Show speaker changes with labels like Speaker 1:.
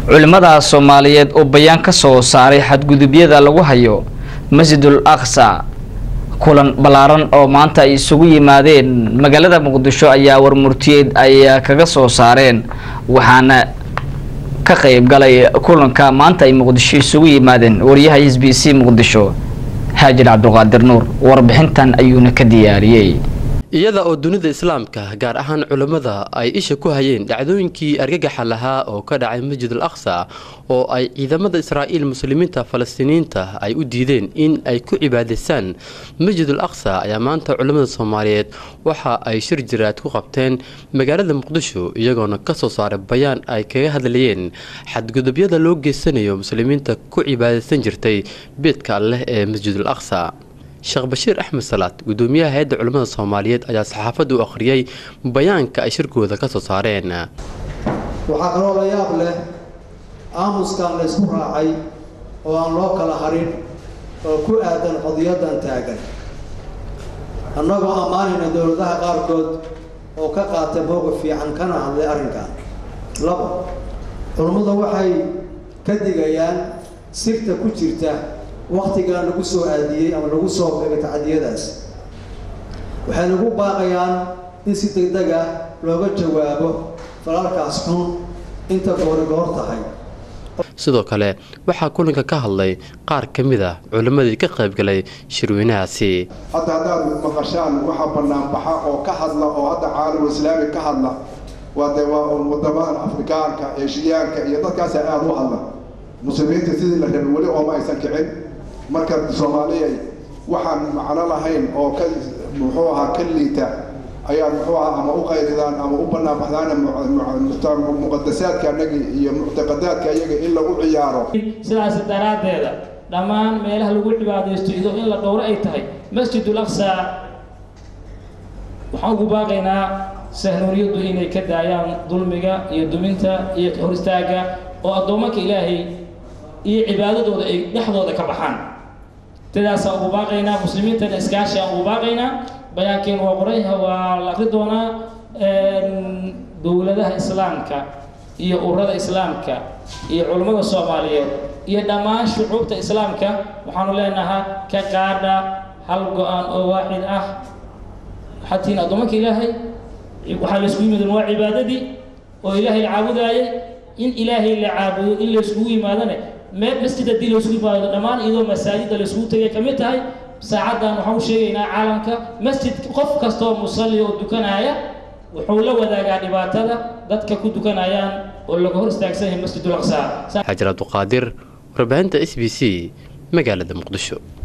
Speaker 1: culimmada soomaaliyeed oo bayaan ka soo saaray xadgudubyada lagu hayo masjidul aqsa kulan ballaaran oo maanta ay isugu yimaadeen magaalada muqdisho ayaa warmurtiyeed ay kaga soo saareen waxaana ka qayb galay kulanka maanta ay muqdisho isugu yimaadeen wariyaha s b c muqdisho haajir cabdulqaadir nuur warbixintan ayuuna ka diyaariyey
Speaker 2: iyada oo dunida islaamka gaar ahaan culammada ay isha ku hayeen dhacdooyinkii argagaxa lahaa oo ka dhacay masjid al aqsa oo ay ciidamada israa'iil muslimiinta falastiiniyiinta ay u diideen in ay ku cibaadaystaan masjid al aqsa ayaa maanta culammada soomaaliyeed waxa ay shir jiraad ku qabteen magaalada muqdisho iyagoona ka soo saaray bayaan ay kaga hadlayeen xadgudubyada loo geysanayo muslimiinta ku cibaadaysan jirtay beedka alleh ee masjid al aqsa sheekh bashiir axmed salaad gudoomiyaha hay-adda culimmada soomaaliyeed ayaa saxaafadda u akhriyey bayaanka ay shirkooda ka soo saareen
Speaker 3: waxaa kaloo la yaab leh aamuskan la ysku raacay oo aan loo kala harin oo ku aadan qadiyadan taagan annagoo ammaanayna dowladaha qaarkood oo ka qaatay mowqif fiican kana hadlay arrinkan labo culummadu waxay ka digayaan sirta ku jirta waktigaa lagu soo aadiyey ama lagu soo beegay tacadiyadaas waxay nagu baaqayaan in si deg deg ah looga jawaabo falalkaas xun inta goori goor tahay
Speaker 2: sidoo kale waxaa kulanka ka hadlay qaar ka mid a culimmadii ka qaybgalay shirweynahaasi
Speaker 4: hadda haddaad maqashaan waxaa banaanbaxa oo ka hadla oo hadda caalamul islaami ka hadla waa dee waa wadamadan afrikaanka eeshiyaanka iyo dadkaasa aada u hadla muslimiinta sidii la rabay weli ooma aysan kicin marka soomaaliya waxaan macno lahayn oo ka muxuu ahaa ka liita ayaad muxuu ahaa ama u qayridaan ama u banaanbaxdaan muqadasaadka anagi iyo muctaqadaadka iyaga in lagu ciyaaro
Speaker 5: sidaas daraaddeeda dhammaan meelaha lagu cibaadaysto idoo in la dhowro ay tahay masjidul aqsa waxaan ugu baaqaynaa sahnuuriyaddu inay ka daayaan dulmiga iyo duminta iyo hor istaagga oo addoomanka ilaahay iyo cibaadadooda ay dhexdooda ka baxaan sidaasaan ugu baaqaynaa muslimiintana iskaashi aan ugu baaqaynaa bayaankeen waa qorayha waa la akri doonaa dowladaha islaamka iyo ururada islaamka iyo culummada soomaaliyeed iyo dhammaan shucuubta islaamka waxaanu leenahaa ka qaadha hal go-aan oo waaxid ah waxaad tihiin addoomanka ilaahay waxaa laysku yimid waa cibaadadii oo ilaahay la caabudaayay in ilaahay la caabudo in layskugu yimaadane meel masjid haddii laysku yimaado dhammaan iyadoo masaajidda layskugu tegay ka mid tahay saacaddan waxaan u sheegaynaa caalamka masjid qof kastoo musalli oo dukanaya wuxuu la wadaagaa dhibaatada dadka ku dukanayaan oo laga hor istaagsan yahay masjidul aqsa
Speaker 2: xajar abduqaadir warbaahinta s b c magaalada muqdisho